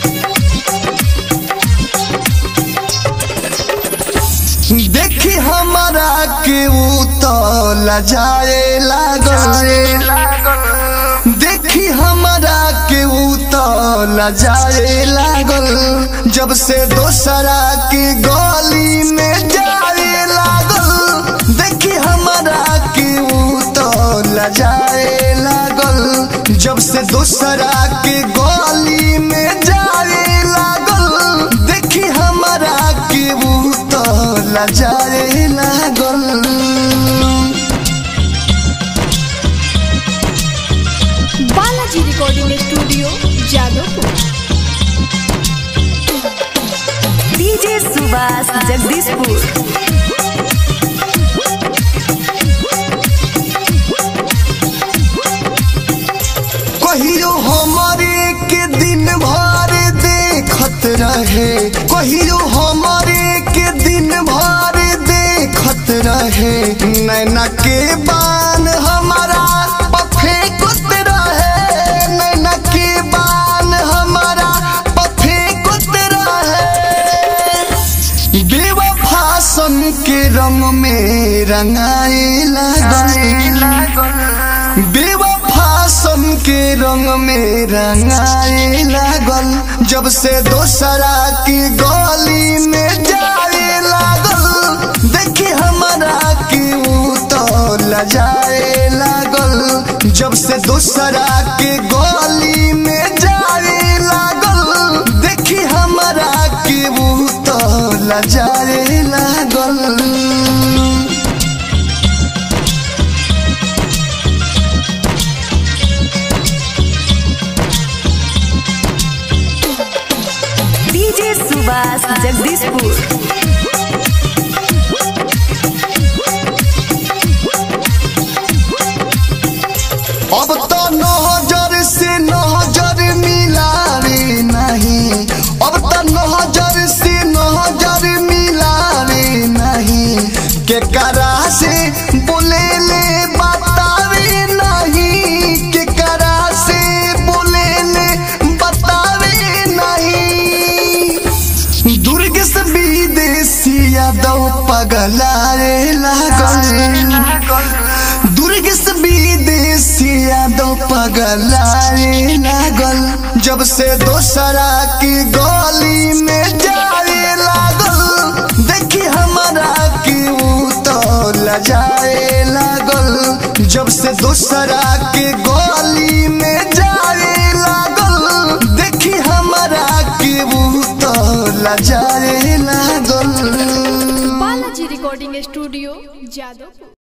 देखी हमारा के ऊ तो लजाए लागल देखी हमारा के ऊ तो लजाए लागल जब से दोसरा के गली में जाए लागल देखी हमारा के ऊ तो लजाए लागल जब से दोसरा के गली में जाए लागल देखी हमारा के ऊ तो लजाए लागल Balaji recording studio Jadavpur DJ Subhash Jagdishpur कहियो हमारे के दिन भर देखत रहे कहियो हमारे के दिन भर देखत रहे नैना के बान हमारा पफे कुत रहे नैना के बान हमारा पफे कुत रहे बेवफा सन के रंग में रंगाए लागल बेवफा सन के रंग में रंगाए लागल जब से दोसरा की गली में जाए लागल देखी हमारा की ऊ तो लजाए लागल जब से दोसरा के गली में जाए लागल देखी हमारा की ऊ तो लजाए लागल डीजे सुभाष जगदीशपुर अब तो नजर से नजर मिलावे नहीं अब तो नजर से नजर मिलावे नहीं के करा से बोले ले बतावे नहीं के करा से बोले ले बतावे नहीं दुर्ग से विदेशी यादव पगलाए लागल दुर्ग से विदेशी यादव पगलाए लागल जब से दोसरा की गली में जाए लागल देखी हमारा की ऊ तो लजाए लागल जब से दोसरा के गली में जाए लागल देखी हमारा की ऊ तो लजाए लागल बालाजी रिकॉर्डिंग स्टूडियो जादवपुर